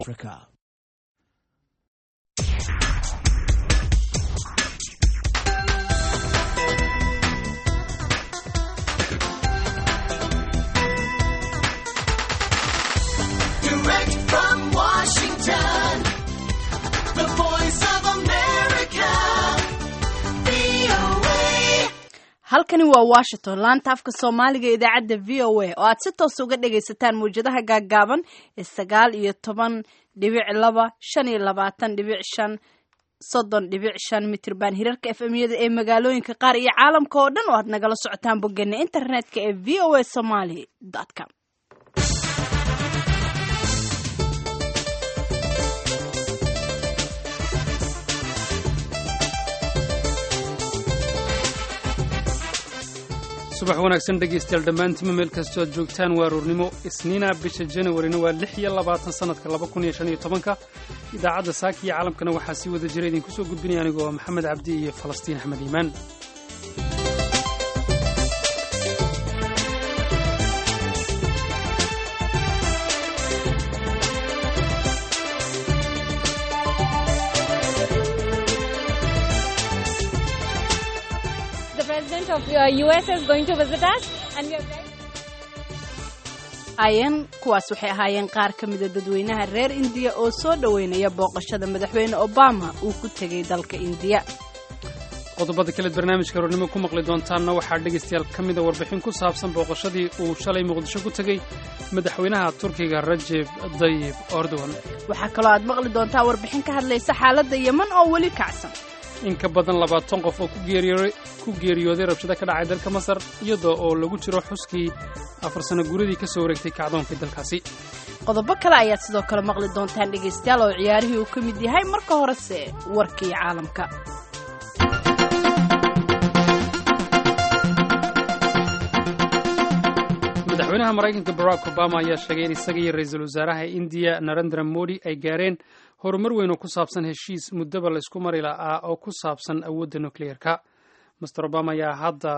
Africa. Direct from Washington, the voice of America, VOA. halkani waa washington laanta afka soomaaliga ee idaacadda v o a oo aad si toos uga dhagaysataan mawjadaha gaaggaaban ee sagaal iyo toban dhibic laba shan iyo labaatan dhibic shan soddon dhibic shan mitrban hirarka efmyada ee magaalooyinka qaar iyo caalamka oo dhan oo aad nagala socotaan boggeena internetka ee v o a somaly com subax wanaagsan dhegaystayaal dhammaantiinma meel kastoo aad joogtaan waa aroornimo isniina bisha januarina waa lix iyo labaatan sannadka laba kun iyo shan iyo tobanka idaacadda saaka iyo caalamkana waxaa sii wada jira idinku soo gudbinaya anigoo ah maxamed cabdi iyo falastiin axmed iimaan The president of uh, US is going to visit us, and we are very. ayan kuwaas waxay ahaayeen qaar ka mida dadweynaha reer indiya oo soo dhoweynaya booqashada madaxweyne obama uu ku tegay dalka indiya qodobada kaleed barnaamijka aroornimo ku maqli doontaanna waxaa dhegaystayaal ka mida warbixin ku saabsan booqashadii uu shalay muqdisho ku tegey madaxweynaha turkiga rajeb dayib erdogan waxaa kaloo aad maqli doontaa warbixin ka hadlaysa xaaladda yeman oo weli kacsan in ka badan labaatan qof oo ku geeriyooday ku geeriyooday rabshado ka dhacay dalka masar iyadoo oo lagu jiro xuskii afar sano guuradii ka soo wareegtay kacdoonkii dalkaasi qodobo kale ayaad sidoo kale maqli doontaan dhegaystayaal oo ciyaarihii uu ka mid yahay marka horese warkii caalamka madaxweynaha maraykanka barack obama ayaa sheegay in isaga iyo ra-iisul wasaaraha indiya narendra modi ay gaareen horumar weyn oo ku saabsan heshiis muddaba laysku mari la'aa oo ku saabsan awoodda nukliyeerka master obama ayaa hadda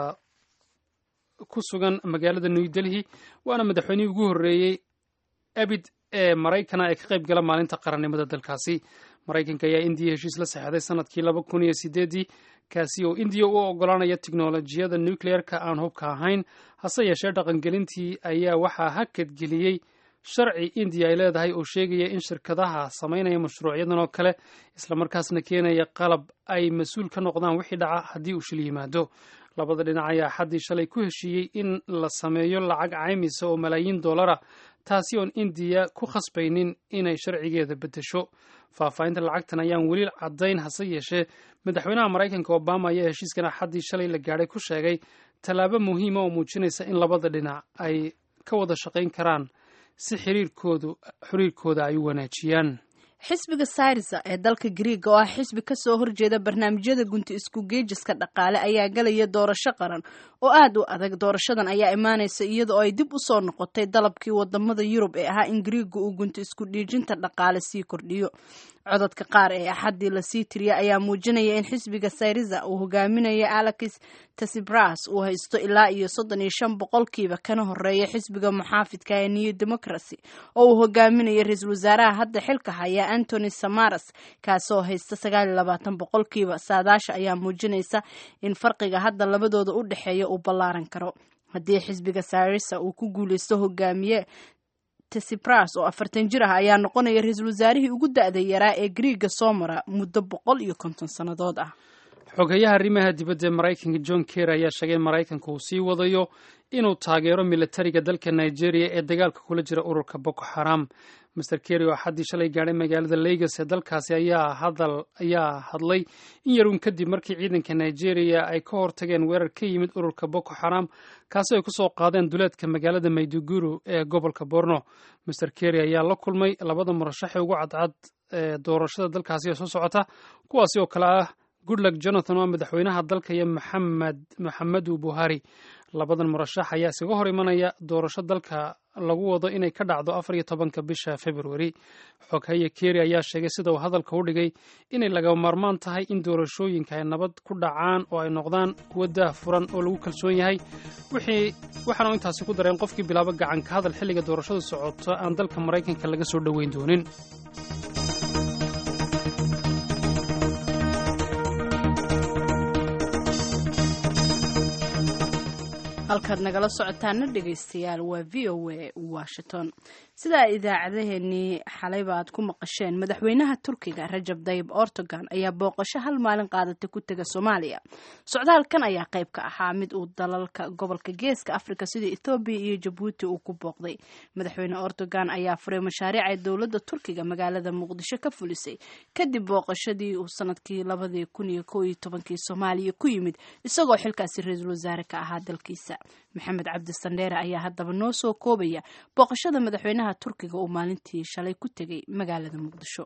ku sugan magaalada new delhi waana madaxweynihii ugu horreeyey abid ee maraykana ee ka qayb gala maalinta qarannimada dalkaasi maraykanka ayaa indiya heshiis la saxeexday sanadkii laba kun iyo sideedii kaasi oo indiya u oggolaanaya tiknolojiyada nucleer-ka aan hubka ahayn hase yeeshee dhaqangelintii ayaa waxaa hakadgeliyey sharci indiya ay leedahay oo sheegaya in shirkadaha samaynaya mashruucyadan oo kale islamarkaasna keenaya qalab ay mas-uul ka noqdaan wixii dhaca haddii uu shil yimaado labada dhinac ayaa xaddii shalay ku heshiiyey in la sameeyo lacag caymisa oo malaayiin dollara taasi oon indiya ku khasbaynin inay sharcigeeda beddesho faahfaahinta lacagtan ayaan weli caddayn hase yeeshee madaxweynaha maraykanka obama ayaa heshiiskan axaddii shalay la gaadhay ku sheegay tallaabo muhiima oo muujinaysa in labada dhinac ay ka wada shaqayn karaan si xiriirkoodu xiriirkooda ay u wanaajiyaan xisbiga syriza ee dalka griiga oo ah xisbi ka soo horjeeda barnaamijyada gunti isku geejiska dhaqaale ayaa galaya doorasho qaran oo aad u adag doorashadan ayaa imaanaysa iyada oo ay dib u soo noqotay dalabkii wadamada yurub ee ahaa in griiga uu gunti isku dhiijinta dhaqaale sii kordhiyo codadka qaar ee axaddii lasii tiriya ayaa muujinaya in xisbiga syriza uu hogaaminayo alex tasibras uu haysto ilaa iyo soddon iyo shan boqolkiiba kana horeeya xisbiga muxaafidka ee new democracy oo uu hogaaminayo ra-iisul wasaaraha hadda xilka haya antony samaras kaasoo haysta sagaal iyo labaatan boqolkiiba saadaasha ayaa muujinaysa in farqiga hadda labadooda u dhexeeya uu ballaaran karo haddii xisbiga syriza uu ku guuleysto hogaamiye tesipras oo afartan jir ah ayaa noqonaya ra-iisul wasaarihii ugu da-da yaraa ee griiga soo mara muddo boqol iyo konton sannadood ah xogeyaha arrimaha dibadda ee maraykanka john ker ayaa sheegay in maraykanka uu sii wadayo inuu taageero militariga dalka nigeria ee dagaalka kula jira ururka boko xaram master kerry oo xaddii shalay gaadhay magaalada lagos ee dalkaasi ayaa hadal ayaa hadlay in yaruun kadib markii ciidanka nigeria ay ka hortageen weerar ka yimid ururka boko xaram kaasi ay kusoo qaadeen duleedka magaalada mayduguru ee gobolka borno master kerry ayaa la kulmay labada murashaxee ugu cadcad ee doorashada dalkaasi ee soo socota kuwaasi oo kale ah goodluck jonathan oo madaxweynaha dalka iyo maxamed maxamedu buhari labadan murashax ayaa iskaga hor imanaya doorasho dalka lagu wado inay ka dhacdo afar iyo tobanka bisha februari xoghaye keri ayaa sheegay sida uu hadalka u dhigay inay laga maarmaan tahay in doorashooyinka ay nabad ku dhacaan oo ay noqdaan kuwo daah furan oo lagu kalsoon yahay waxaana intaasi ku dareen qofkii bilaabo gacan ka hadal xilliga doorashadu socoto aan dalka maraykanka laga soo dhoweyn doonin halkaad nagala socotaana dhegaystayaal waa v o a washington sidaa idaacadaheenii xalayba aad ku maqasheen madaxweynaha turkiga rajab dayib ortogan ayaa booqasho hal maalin qaadata ku tega soomaaliya socdaalkan ayaa qayb ka ahaa mid uu dalalka gobolka geeska afrika sida ethoobiya iyo jabuuti uu ku booqday madaxweyne ortogan ayaa furay mashaariic ay dowladda turkiga magaalada muqdisho ka fulisay kadib booqashadii uu sanadkii labadii kun iyo ko iyo tobankii soomaaliya ku yimid isagoo xilkaasi ra-iisul wasaare ka ahaa dalkiisa maxamed cabdi sandheere ayaa haddaba noo soo koobaya booqashada madaxweynaha turkiga uu maalintii shalay ku tegay magaalada muqdisho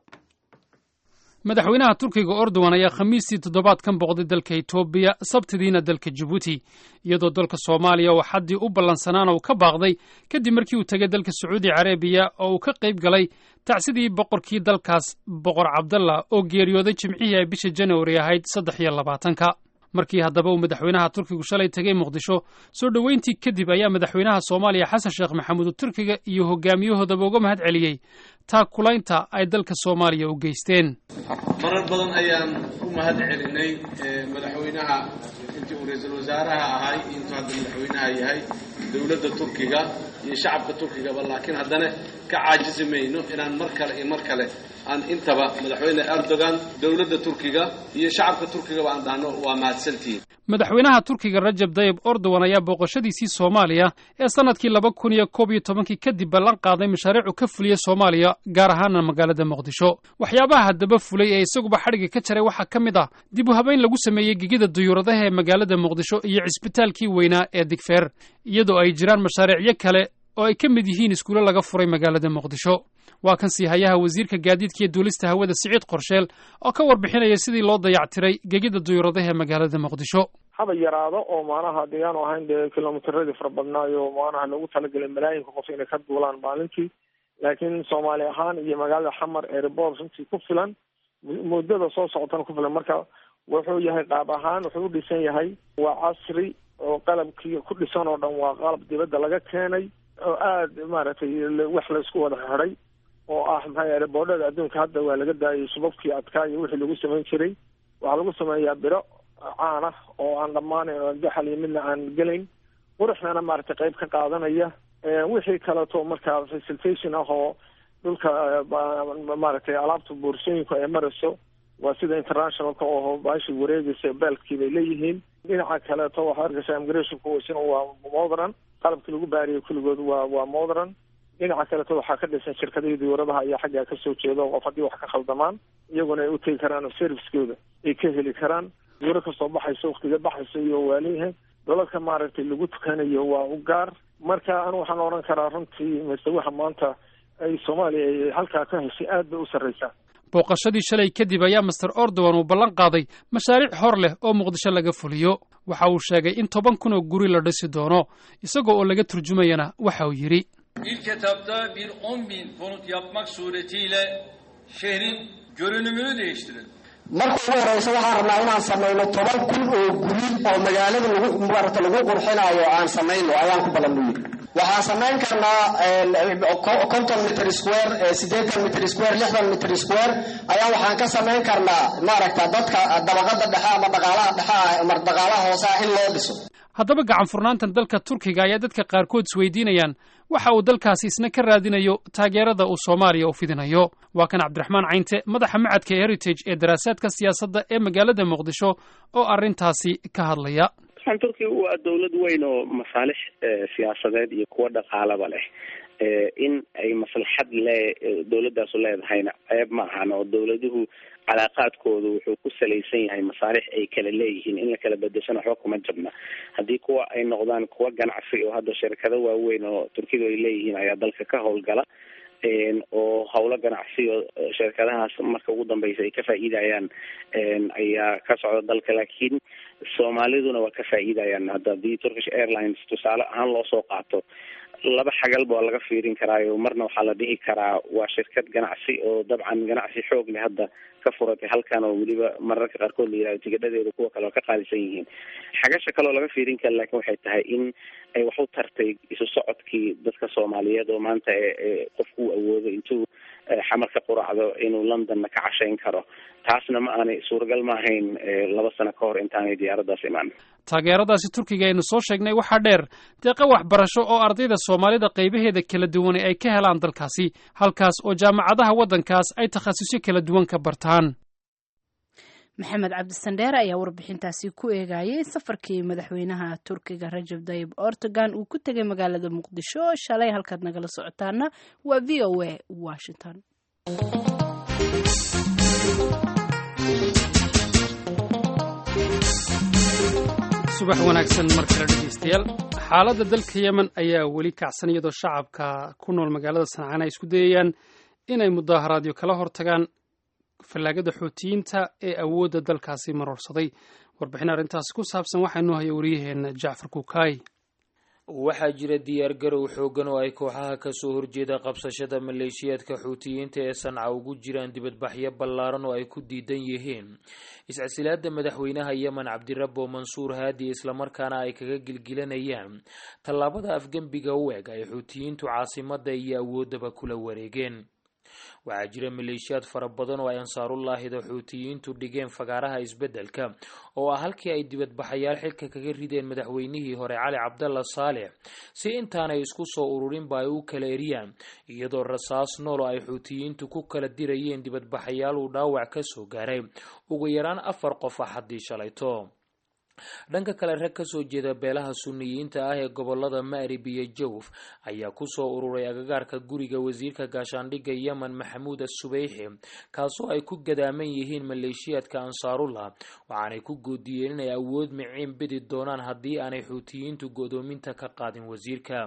madaxweynaha turkiga ordowan ayaa khamiistii toddobaadkan booqday dalka etoobiya sabtidiina dalka jabuuti iyadoo dalka soomaaliya oo xaddii u ballansanaana uu ka baaqday kadib markii uu tegay dalka sacuudi carabiya oo uu ka qayb galay tacsidii boqorkii dalkaas boqor cabdalla oo geeriyooday jimcihii ay bisha janawari ahayd saddex iyo labaatanka markii haddaba uu madaxweynaha turkigu shalay tegay muqdisho soo dhoweyntii kadib ayaa madaxweynaha soomaaliya xasan sheekh maxamuud turkiga iyo hogaamiyahoodaba uga mahad celiyey taakulaynta ay dalka soomaaliya u geysteen marar badan ayaan u mahad celinay madaxweynaha intii uu ra-iisul wasaaraha ahay intuu hadda madaxweynaha yahay dowladda turkiga iyo shacabka turkigaba laakiin haddana ka caajisi mayno inaan mar kale iyo mar kale aan intaba madaxweyne erdogan dowladda turkiga iyo shacabka turkigaba aan dhahno waa mahadsantihiin madaxweynaha turkiga rajab dayib ordowan ayaa booqashadiisii soomaaliya ee sannadkii laba kun iyo koob iyo tobankii kadib ballan qaaday mashaariicu ka fuliyey soomaaliya gaar ahaana magaalada muqdisho waxyaabaha haddaba fulay ee isaguba xadhigga ka jaray waxaa ka mid ah dib u habeyn lagu sameeyey gegida duyuuradaha ee magaalada muqdisho iyo cisbitaalkii weynaa ee digfeer iyadoo ay jiraan mashaariicyo kale oo ay ka mid yihiin iskuulo laga furay magaalada muqdisho waa kan siihayaha wasiirka gaadiidka iyo duulista hawada siciid qorsheel oo ka warbixinaya sidii loo dayactiray gegida duyuuradaha ee magaalada muqdisho haba yaraado oo maanaha deegaan ahayn dee kilomitradii fara badnaayo maanaha loogu talagelay malaayinka qof inay ka duulaan maalintii laakiin soomaali ahaan iyo magaalada xamar erebor runtii ku filan muddada soo socotana ku filan marka wuxuu yahay qaab ahaan wuxuu u dhisan yahay waa casri oo qalabkii ku dhisan oo dhan waa qalab dibadda laga keenay oo aada maaragtay wax laysku wada xidhay oo ah maxaa yeele boodhada adduunka hadda waa laga daayay subabkii adkaa iyo wixii lagu samayn jiray waxaa lagu sameeyaa biro caan ah oo aan dhammaanayn oo gaxal iyo midna aan gelayn quruxdana maaragtay qayb ka qaadanaya wixii kaleeto markaa facilitation ah oo dhulka maaragtay alaabta boorsooyinka ay marayso waa sida internationalka oo baashi wareegaysa beelkii bay leeyihiin dhinaca kaleeto waxaa arkaysa immigrationku isna waa modern qalabkii lagu baariyay kulligood waa waa modern dhinaca kaleeto waxaa ka dhisan shirkadihii diyuuradaha ayaa xaggaa kasoo jeeda qof haddii wax ka khaldamaan iyaguna ay utegi karaan oo servicekooda ay ka heli karaan diyuuro kastoo baxayso waktiga baxayso iyo waa leeyahay dalalka maaragtay lagu tukanayo waa u gaar marka anu waxaan odhan karaa runtii mise waxa maanta ay soomaaliya ay halkaa ka heshay aad bay u sarraysaa booqashadii shalay kadib ayaa master ordowan uu ballan qaaday mashaariic hor leh oo muqdisho laga fuliyo waxa uu sheegay in toban kun oo guri la dhisi doono isagoo oo laga turjumayana waxa uu yidhi İlk etapta bir 10 bin konut yapmak suretiyle şehrin görünümünü değiştirelim. marka ugu horeysa waxaan rabnaa inaan samayno toban kun oo guri oo magaalada lagu maarata lagu qurxinayo aan samayno ayaan ku ballan yidhi waxaan samayn karnaa konton mitr square siddeetan mitr square lixdan mitr square ayaa waxaan ka samayn karnaa maaragta dadka dabaqada dhexe ama dhaqaalaha dhexe ah ama dhaqaalaha hoose ah in loo dhiso haddaba gacan furnaantan dalka turkiga ayaa dadka qaarkood isweydiinayaan waxa uu dalkaasi isna ka raadinayo taageerada uu soomaaliya u fidinayo waa kan cabdiraxmaan caynte madaxa macadka heritage ee daraasaadka siyaasadda ee magaalada muqdisho oo arrintaasi ka hadlaya waxaan turkiga waa dowlad weyn oo masaalix siyaasadeed iyo kuwo dhaqaalaba leh in ay maslaxad le dowladaasu leedahayna ceeb ma ahan oo dowladuhu calaaqaadkoodu wuxuu ku salaysan yahay masaalix ay kala leeyihiin in la kala bedeshana waxba kuma jabna haddii kuwa ay noqdaan kuwa ganacsi oo hadda shirkado waaweyn oo turkidu ay leeyihiin ayaa dalka ka howlgala oo howlo ganacsi oo shirkadahaas marka ugu dambeysa ay ka faa'iidayaan ayaa ka socda dalka laakiin soomaaliduna waa ka faa'iidayaan hadda haddii turkish airlines tusaale ahaan loo soo qaato laba xagalba waa laga fiirin karaayo marna waxaa la dhihi karaa waa shirkad ganacsi oo dabcan ganacsi xoog leh hadda ka furatay halkan oo weliba mararka qaarkood la yihahdo tigidhadeedu kuwa kale oo ka qaalisan yihiin xagasha kale oo laga fiirin kara laakiin waxay tahay in ay wax u tartay isu socodkii dadka soomaaliyeed oo maanta ee qofku uu awoodo intuu xamar ka quracdo inuu londonna ka cashayn karo taasna ma aanay suuragal ma ahayn laba sano ka hor intaanay diyaaraddaas imaan taageeradaasi turkiga aynu soo sheegnay waxaa dheer deeqa waxbarasho oo ardayda soomaalida qaybaheeda kala duwanay ay ka helaan dalkaasi halkaas oo jaamacadaha waddankaas ay takhasusyo kala duwan ka bartaan maxamed cabdisandheere ayaa warbixintaasi ku eegayay safarkii madaxweynaha turkiga rajab dayib ortogan uu ku tegay magaalada muqdisho shalay halkaad nagala socotaana waa v o a washington subax wanaagsan mar kale dhegeystayaal xaaladda dalka yemen ayaa weli kacsan iyadoo shacabka ku nool magaalada sancaan ay isku dayayaan inay mudaaharaadyo kala hortagaan fallaagada xootiyiinta ee awoodda dalkaasi maroorsaday warbixin arrintaasi ku saabsan waxaa inoo haya wariyaheenna jacfar kukaay waxaa jira diyaargarow xoogan oo ay kooxaha kasoo horjeeda qabsashada maleeshiyaadka xuutiyiinta ee sanca ugu jiraan dibadbaxyo ballaaran oo ay ku diidan yihiin iscasilaada madaxweynaha yemen cabdirabo mansuur haadi islamarkaana ay kaga gilgilanayaan tallaabada afgembiga u eg ay xuutiyiintu caasimada iyo awooddaba kula wareegeen waxaa jira maleeshiyaad fara badan oo ay ansaarullaahida xuutiyiintu dhigeen fagaaraha isbeddelka oo ah halkii ay dibadbaxayaal xilka kaga rideen madaxweynihii hore cali cabdalla saalex si intaanay isku soo ururinba ay u kala eriyaan iyadoo rasaas nool oo ay xuutiyiintu ku kala dirayeen dibadbaxayaal uu dhaawac ka soo gaaray ugu yaraan afar qof ah haddii shalayto dhanka kale rag kasoo jeeda beelaha suniyiinta ah ee gobolada ma'rib iyo jawf ayaa kusoo ururay agagaarka guriga wasiirka gaashaandhigga yemen maxamuud assubeyxi kaasoo ay ku gadaaman yihiin maleeshiyaadka ansaarullah waxaanay ku goodiyeen inay awood miciin bidi doonaan haddii aanay xuutiyiintu godoominta ka qaadin wasiirka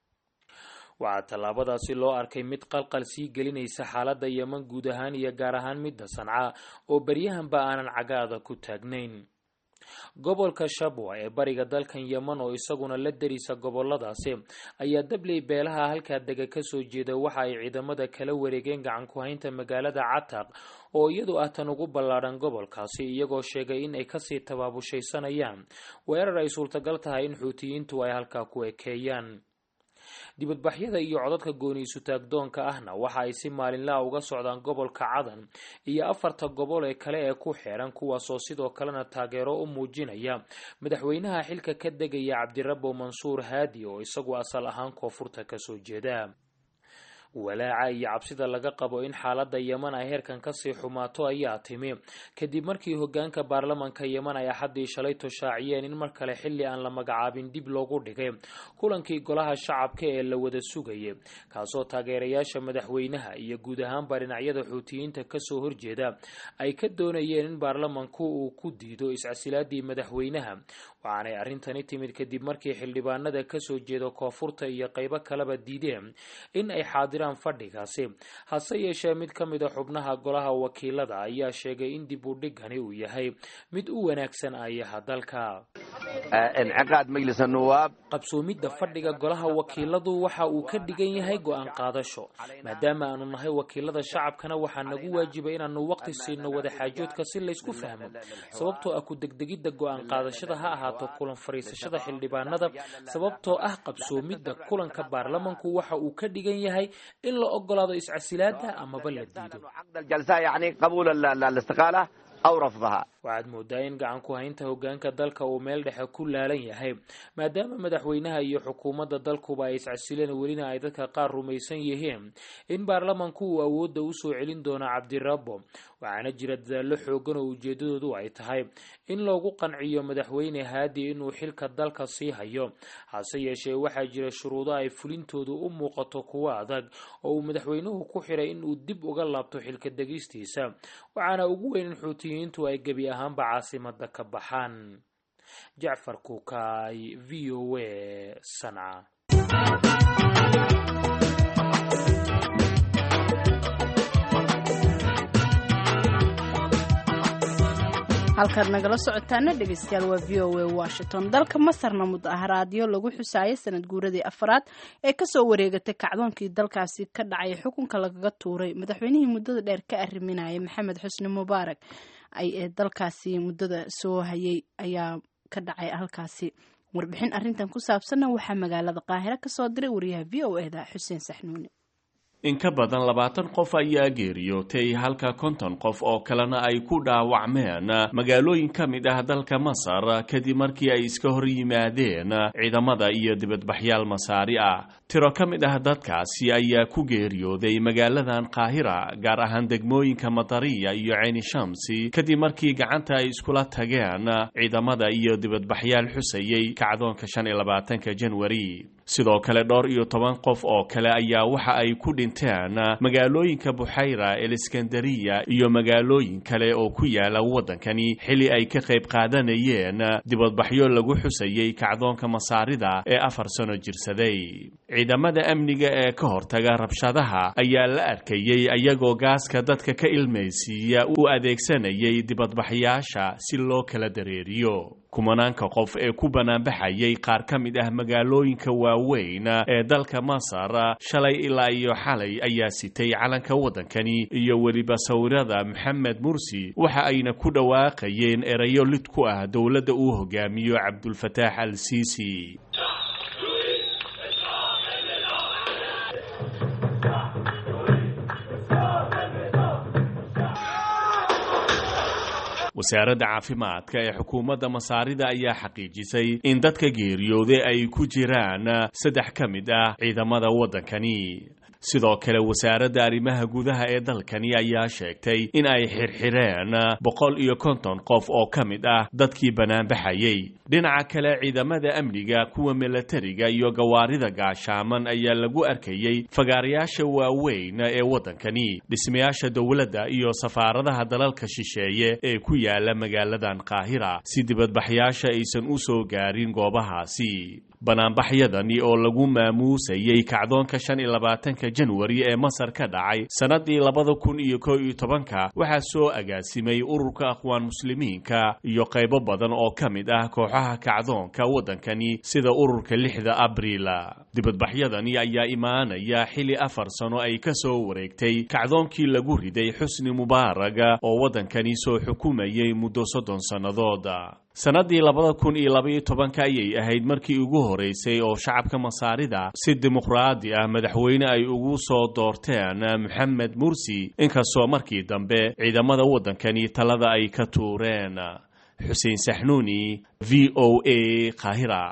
waxaa tallaabadaasi loo arkay mid qalqal sii gelinaysa xaaladda yemen guud ahaan iyo gaar ahaan midda sanca oo beryahanba aanan cagaada ku taagnayn gobolka shabwa ee bariga dalkan yemen oo isaguna la derisa goboladaasi ayaa dabley beelaha halkaa dega kasoo jeeda waxa ay ciidamada kala wareegeen gacan ku-haynta magaalada cataq oo iyadu ah tan ugu ballaadhan gobolkaasi iyagoo sheegay in ay kasii tabaabushaysanayaan weerar ay suurtagal tahay in xuutiyiintu ay halkaa ku ekeeyaan dibadbaxyada iyo codadka gooni isutaagdoonka ahna waxa ay si maalinlaha uga socdaan gobolka cadan iyo afarta gobol ee kale ee ku xeeran kuwaasoo sidoo kalena taageero u muujinaya madaxweynaha xilka ka degaya cabdirabo mansuur haadi oo isagu asal ahaan koonfurta kasoo jeeda walaaca iyo cabsida laga qabo in xaaladda yemen ay heerkan kasii xumaato ayaa timi kadib markii hogaanka baarlamanka yemen ay axaddii shalay toshaaciyeen in mar kale xilli aan la magacaabin dib loogu dhigay kulankii golaha shacabka ee la wada sugayay kaasoo taageerayaasha madaxweynaha iyo guud ahaanba dhinacyada xuutiyiinta kasoo horjeeda ay ka doonayeen in baarlamanku uu ku diido iscasilaadii madaxweynaha waxaanay arrintani timid kadib markii xildhibaanada kasoo jeeda koonfurta iyo qeybo kaleba diideen in ay xaadiraan fadhigaasi hase yeeshee mid ka mid a xubnaha golaha wakiilada ayaa sheegay in dib u dhigani uu yahay mid u wanaagsan ayaha dalka qabsoomidda fadhiga golaha wakiiladu waxa uu ka dhigan yahay go-aan qaadasho maadaama aanu nahay wakiilada shacabkana waxaa nagu waajiba inaanu waqti siino wadaxaajoodka si laysku fahmo sababtoo ah ku degdegidda go-aan qaadashada ha ahaato kulan fariisashada xildhibaanada sababtoo ah qabsoomidda kulanka baarlamanku waxa uu ka dhigan yahay in la ogolaado iscasilaada amaba la diido waxaad moodaa in gacan ku haynta hogaanka dalka uu meel dhexe ku laalan yahay maadaama madaxweynaha iyo xukuumadda dalkuba ay iscasileen welina ay dadka qaar rumaysan yihiin in baarlamanku uu awoodda usoo celin doono cabdirabo waxaana jira dadaallo xoogan oo ujeedadoodu ay tahay in loogu qanciyo madaxweyne haadi inuu xilka dalka sii hayo hase yeeshee waxaa jira shuruudo ay fulintoodu u muuqato kuwo adag oo uu madaxweynuhu ku xiray inuu dib uga laabto xilka degistiisa waxaana ugu weyn in xuutiyiintu ay gebi ahaanba caasimada ka baxaan jacfar kukaay v o a sanca halkaad nagala socotaana dhegeystayaal waa v o a washington dalka masarna mudaharaadyo lagu xusaayo sanad guuradii afraad ee kasoo wareegatay kacdoonkii dalkaasi ka dhacay xukunka lagaga tuuray madaxweynihii muddada dheer ka arriminaya maxamed xusni mubaarak ee dalkaasi muddada soo hayay ayaa ka dhacay halkaasi warbixin arintan ku saabsanna waxaa magaalada qaahiro kasoo diray wariyaha v o eda xuseen saxnuuni in ka badan labaatan qof ayaa geeriyootay halka konton qof oo kalena ay ku dhaawacmeen magaalooyin ka mid ah dalka masar kadib markii ay iska hor yimaadeen ciidamada iyo dibadbaxyaal masaari ah tiro ka mid ah dadkaasi ayaa ku geeriyooday magaaladan qaahira gaar ahaan degmooyinka matariya iyo ceyni shamsi kadib markii gacanta ay iskula tageen ciidamada iyo dibadbaxyaal xusayay kacdoonka shan iyo labaatanka janwari sidoo kale dhowr iyo toban qof oo kale ayaa waxa ay ku dhinteen magaalooyinka buxayra eliskandariya iyo magaalooyin kale oo ku yaala waddankani xili ay ka qayb qaadanayeen dibadbaxyo lagu xusayay kacdoonka masaarida ee afar sano jirsaday ciidamada amniga ee ka hortaga rabshadaha ayaa la arkayey ayagoo gaaska dadka ka ilmaysiiya u adeegsanayay dibadbaxyaasha si loo kala dareeriyo kumanaanka qof ee ku banaanbaxayay qaar ka mid ah magaalooyinka waaweyn ee dalka masar shalay ilaa iyo xalay ayaa sitay calanka waddankani iyo weliba sawirada maxamed mursi waxa ayna ku dhawaaqayeen erayo lid ku ah dowladda uu hogaamiyo cabdulfataax al siisi wasaaradda caafimaadka ee xukuumadda masaarida ayaa xaqiijisay in dadka geeriyooday ay ku jiraan saddex ka mid ah ciidamada waddankani sidoo kale wasaaradda arrimaha gudaha ee dalkani ayaa sheegtay in ay xirxireen boqol iyo konton qof oo ka mid ah dadkii banaanbaxayay dhinaca kale ciidamada amniga kuwa milatariga iyo gawaarida gaashaaman ayaa lagu arkayey fagaarayaasha waaweyn ee waddankani dhismayaasha dowladda iyo safaaradaha dalalka shisheeye ee ku yaala magaaladan qaahira si dibadbaxyaasha aysan u soo gaarin goobahaasi banaanbaxyadani oo lagu maamuusayay kacdoonka shan iyo labaatanka janwari ee masar ka dhacay sannadii labada kun iyo kow iyo tobanka waxaa soo agaasimay ururka aqwaan muslimiinka iyo qaybo badan oo ka mid ah kooxaha kacdoonka waddankani sida ururka lixda abriil dibadbaxyadani ayaa imaanaya xili afar sano ay ka soo wareegtay kacdoonkii lagu riday xusni mubaaraga oo waddankani soo xukumayay muddo soddon sannadood sannadii labada kun iyo labaiyo tobanka ayay ahayd markii ugu horeysay oo shacabka masaarida si dimuqraadi ah madaxweyne ay ugu soo doorteen maxamed mursi inkastoo markii dambe ciidamada waddankani talada ay ka tuureen xuseen saxnuuni v o a qaahira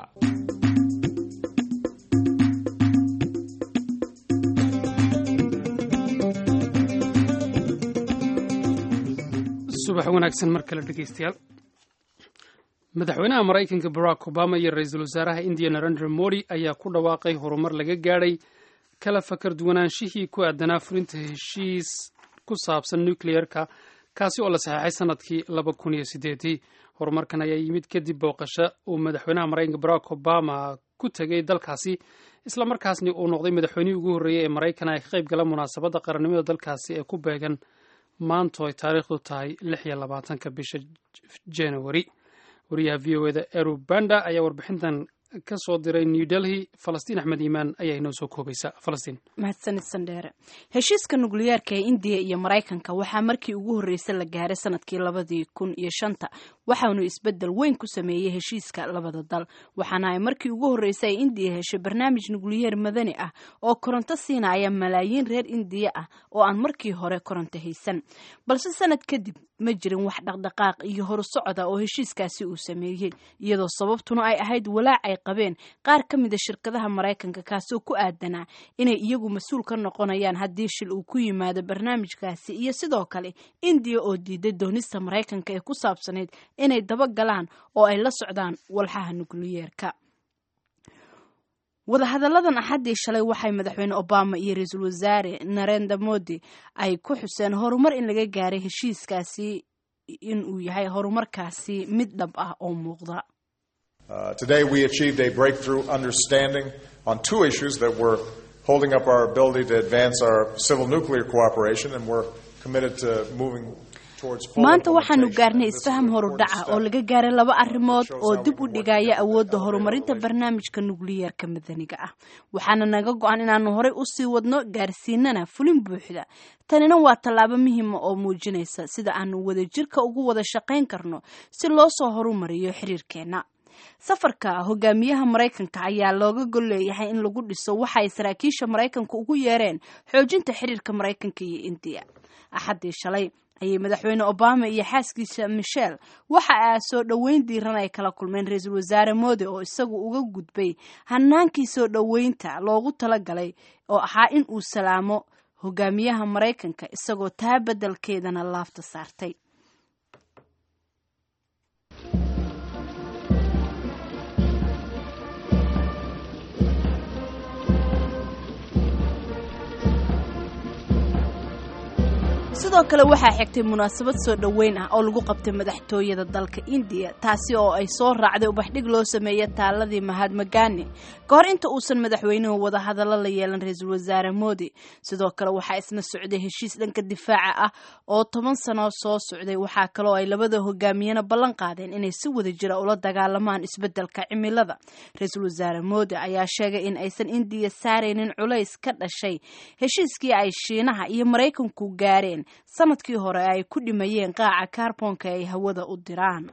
subax wanaagsan mar kale dhegeystayaal madaxweynaha maraykanka barack obama iyo ra-iisul wasaaraha indiya narendra modi ayaa ku dhawaaqay horumar laga gaadhay kala fakar duwanaanshihii ku aadanaa fulinta heshiis ku saabsan nucleer-ka kaasi oo la saxeexay sanadkii laba kun iyo sideedii horumarkan ayaa yimid kadib booqasho uu madaxweynaha maraykanka barack obama ku tegay dalkaasi islamarkaasni uu noqday madaxweynihii ugu horreeyey ee maraykan ay ka qayb gala munaasabadda qarannimada dalkaasi ee ku beegan maanto ay taariikhdu tahay lix iyo labaatanka bisha january wariyaha v o eda eru banda ayaa warbixintan ka soo diray new delhi falastiin axmed iimaan ayaa inoo soo koobaysa falastiin mahadsanid sandheere heshiiska nukliyeerka ee indiya iyo maraykanka waxaa markii ugu horreysay la gaaray sanadkii labadii kun iyo shanta waxaanu isbedel weyn ku sameeyey heshiiska labada dal waxaana ay markii ugu horreysay ay indiya heshay barnaamij nukliyeer madani ah oo koronto siinaya malaayiin reer indiya ah oo aan markii hore koronto haysan balse sanad kadib ma jirin wax dhaqdhaqaaq iyo horusocda oo heshiiskaasi uu sameeyey iyadoo sababtuna ay ahayd walaac ay qabeen qaar ka mida shirkadaha maraykanka kaasoo ku aadanaa inay iyagu mas-uul ka noqonayaan haddii shil uu ku yimaado barnaamijkaasi iyo sidoo kale indiya oo diiday doonista maraykanka ee ku saabsanayd inay daba galaan oo ay la socdaan walxaha nukliyeerka wadahadalladan axaddii shalay waxay madaxweyne obama iyo ra-iisul wasaare narenda modi ay ku xuseen horumar in laga gaaray heshiiskaasi in uu yahay horumarkaasi mid dhab ah oo muuqda Uh, today we achieved a breakthrough understanding on two issues that were holding up our ability to advance our civil nuclear cooperation, and we're committed to moving maanta waxaanu gaarnay isfaham horudhaca oo laga gaaray laba arrimood oo dib u dhigaya awoodda horumarinta barnaamijka nukliyeerka madaniga ah waxaana naga go-an inaanu horey usii wadno gaarsiinana fulin buuxda tanina waa tallaabo muhiima oo muujinaysa sida aanu wadajirka ugu wada shaqayn karno si loo soo horumariyo xiriirkeenna safarka hogaamiyaha maraykanka ayaa looga gol leeyahay in lagu dhiso waxa ay saraakiisha maraykanka ugu yeereen xoojinta xiriirka maraykanka iyo indiya axaddii shalay ayay madaxweyne obama iyo xaaskiisa michel waxa a soo dhoweyn diiran ay kala kulmeen ra-iisul wasaare mode oo isagu uga gudbay hanaankii soo dhoweynta loogu talagalay oo ahaa in uu salaamo hogaamiyaha maraykanka isagoo taa beddelkeedana laafta saartay sidoo kale waxaa xigtay munaasabad soo dhoweyn ah oo lagu qabtay madaxtooyada dalka indiya taasi oo ay soo raacday ubaxdhig loo sameeyey taaladii mahadma gani ka hor inta uusan madaxweynuhu wadahadallo la yeelan ra-iisul wasaare modi sidoo kale waxaa isna socday heshiis dhanka difaaca ah oo toban sano soo socday waxaa kaloo ay labada hogaamiyena ballan qaadeen inay si wada jira ula dagaalamaan isbeddelka cimilada ra-iisul wasaare modi ayaa sheegay in aysan indiya saaraynin culays ka dhashay heshiiskii ay shiinaha iyo maraykanku gaareen sanadkii hore ay ku dhimayeen qaaca kaarboonka ay hawada u diraan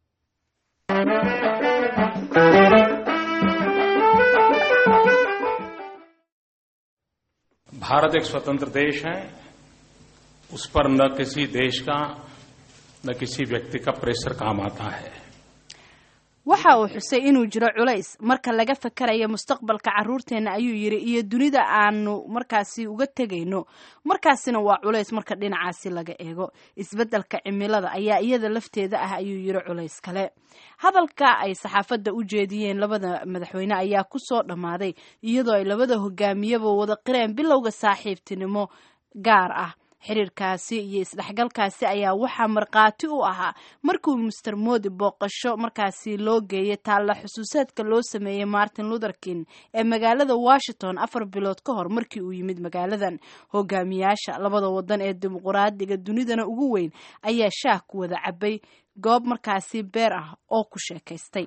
Bharat एक स्वतंत्र देश है उस पर न किसी देश का न किसी व्यक्ति का प्रेशर काम आता है waxa uu xusay inuu jiro culays marka laga fakarayo mustaqbalka caruurteena ayuu yidhi iyo dunida aanu markaasi uga tegayno markaasina waa culays marka dhinacaasi laga eego isbeddelka cimilada ayaa iyada lafteeda ah ayuu yidhi culays kale hadalka ay saxaafadda u jeediyeen labada madaxweyne ayaa ku soo dhammaaday iyadoo ay labada hogaamiyaba wada qireen bilowga saaxiibtinimo gaar ah xiriirkaasi iyo isdhexgalkaasi ayaa waxaa markhaati u ahaa markuu master modi booqasho markaasi loo geeyay taalla xusuusaadka loo sameeyey martin luther king ee magaalada washington afar bilood ka hor markii uu yimid magaaladan hogaamiyaasha labada wadan ee dimuquraadiga dunidana ugu weyn ayaa shaah ku wada cabay goob markaasi beer ah oo ku sheekaystay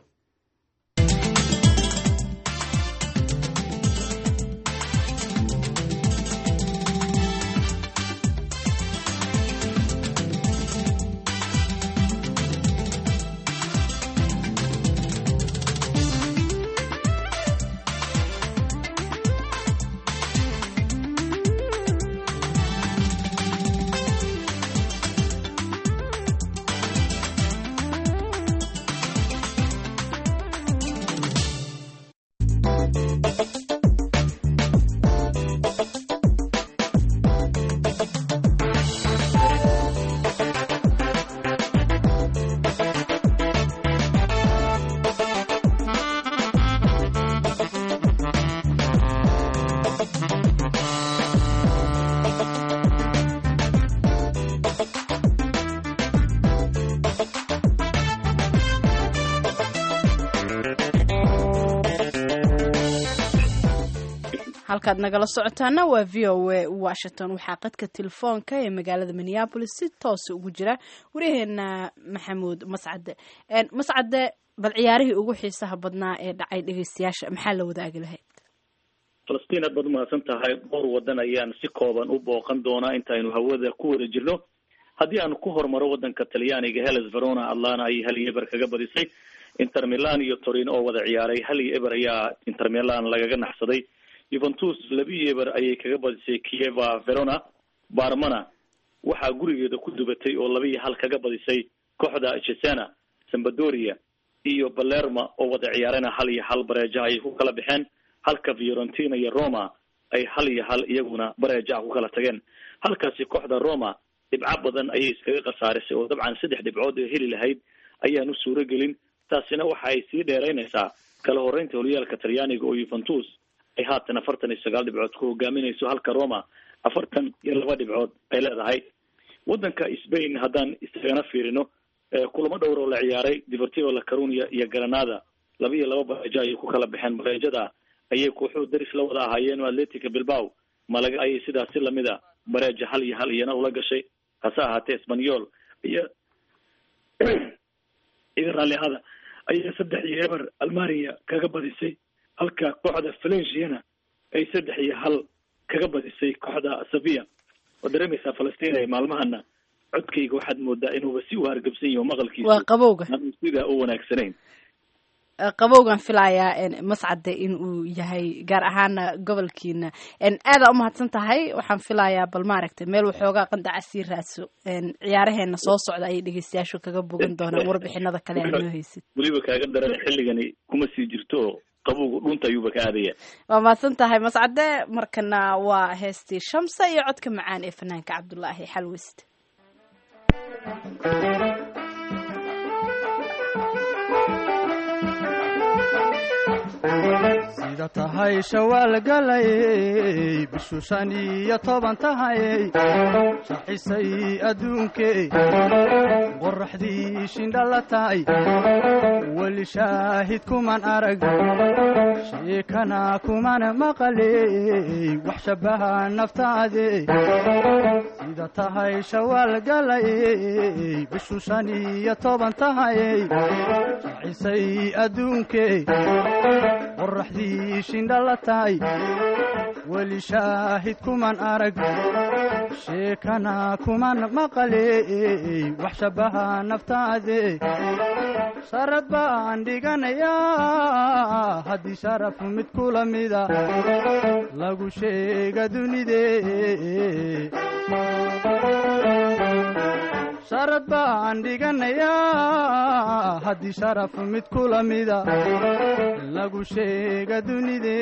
halkaad nagala socotaana waa v o a washington waxaa qadka telefoonka ee magaalada minneabolis si toosa ugu jira waryaheena maxamuud mascade mascade bal ciyaarihii ugu xiisaha badnaa ee dhacay dhegeystayaasha maxaa la wadaagi lahayd falastiin aad baad umahadsan tahay dhowr wadan ayaan si kooban u booqan doonaa intaynu hawada ku wada jirno haddii aan ku hormaro wadanka talyaaniga heles verona atlana ayay hal iyo eber kaga badisay inter milan iyo torino oo wada ciyaaray hal iyo eber ayaa inter milan lagaga naxsaday juventus labiyo eber ayay kaga badisay kieva verona barmana waxaa gurigeeda ku dubatay oo laba iyo hal kaga badisay kooxda cesena sambadoria iyo balerma oo wada ciyaarana hal iyo hal bareeja ayay ku kala baxeen halka fiorentina iyo roma ay hal iyo hal iyaguna bareeja ku kala tageen halkaasi kooxda roma dhibco badan ayay iskaga khasaarisay oo dabcan saddex dhibcood ee heli lahayd ayaan u suuro gelin taasina waxa ay sii dheeraynaysaa kala horeynta horyaalka talyaaniga oo yuventus ay haatan afartan iyo sagaal dhibcood ku hogaaminayso halka roma afartan iyo laba dhibcood ay leedahay wadanka spain haddaan isagana fiirino kulamo dhowr oo la ciyaaray deportivo la carunia iyo granada laba iyo laba bareejo ayay ku kala baxeen bareejada ayay kooxuhu daris la wada ahaayeen atletica bilbao malaga ayay sidaasi lamida bareeja hal iyo hal iyana ula gashay hase ahaatee espanyol iyo iga raalli ahada ayaa saddex iyo eber almania kaga badisay halka kooxda valenciana ay saddex iyo hal kaga badisay kooxda sevilla waad dareemaysaa falastiin ay maalmahana codkayga waxaad moodaa inuuba si u hargabsan yahi oo maqalkiisu waa qabowga aanu sidaa u wanaagsanayn qabowgan filayaa mascade in uu yahay gaar ahaana gobolkiina aada umahadsan tahay waxaan filayaa bal maaragtay meel waxoogaa qandaca sii raadso ciyaaraheena soo socda ayay dhegeystayaashu kaga bogan doonaan warbixinada kale aad noo haysid weliba kaaga daran xilligani kuma sii jirto oo qabowga dhunta ayuuba ka aadaya waa mahadsan tahay mascade markana waa heestii shamsa iyo codka macaan ee fanaanka cabdulaahi xalwist sida tahay shawaal galayey bishu shan iyo toban tahayey shaxisay adduunkey qoraxdii shindhala tahay weli shaahid kuman arag sheekana kuman maqaley wax shabaha naftaade sida tahay shawaal galayey bishu shan iyo toban tahayey shaxisay adduunkey qoraxdii shindhala tahay weli shaahid kuman arag sheekana kuman maqaley wax shabaha naftaade sharad baan dhiganayaa haddii sharaf mid kula mida lagu sheega dunide sharad baan dhiganayaa haddii sharaf mid kula mida lagu sheega dunide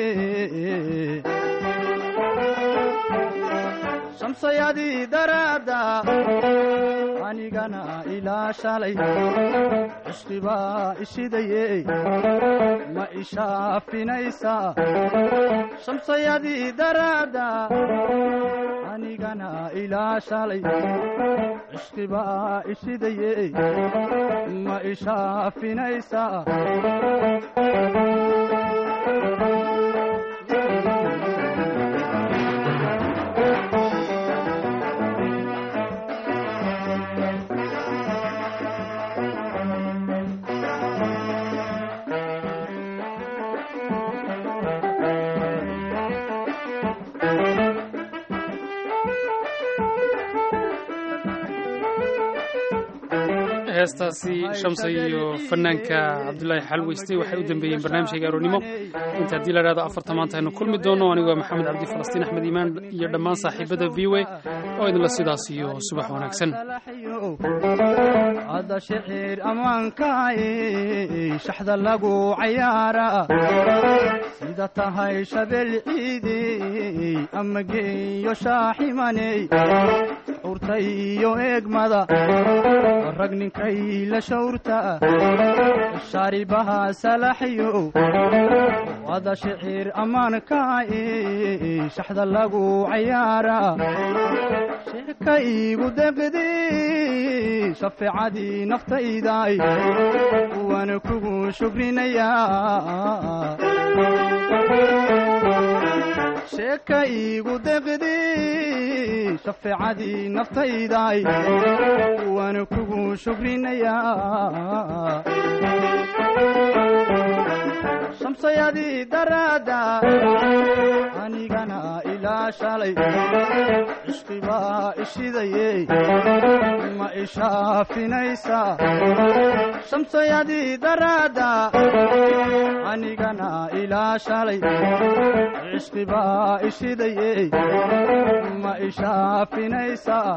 shamsayadii daraadda anigana ilaa shalay cishqibaa ishidaye ma ishaafinaysaa shamsayadii daraadda anigana ilaa shalay cishqibaa ishidaye ma ishaafinaysaa heestaasi shamsa iyo fanaanka cabdulaahi xalweyste waxay u dambeeyeen barnaamijka gaaroonimo inta haddii la dhahdo afarta maanta aynu kulmi doono anigoo maxamed cabdi falastiin axmed iimaan iyo dhammaan saaxiibada v w oo idinla sidaas iyo subax wanaagsan hadda shicir ammaankaay shaxda lagu cayaara sida tahay shabeel ciidey ama geeyo shaaximaney xurta iyo eegmada rag ninkay la shawrta shaaribaha salaxyo hadda shicir ammaankaay shaxda lagu cayaara sheeka iigu deqdi shafeecadii naftaydaay waana kugu shukrinayaa sheeka iigu deqdi shafeecadii naftaydaay waana kugu shukrinayaa shamsayadii daraadda anigana ilaa shalay cishqibaa ishidaye ma ishaafinaysaa shamsayadii daraadda anigana ilaa shalay cishqibaa ishidaye ma ishaafinaysaa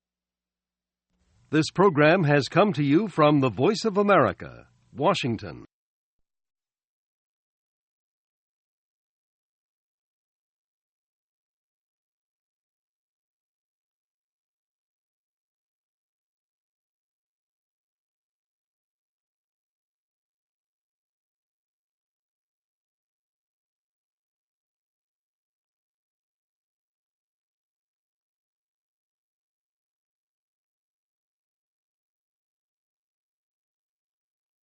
This program has come to you from the Voice of America, Washington.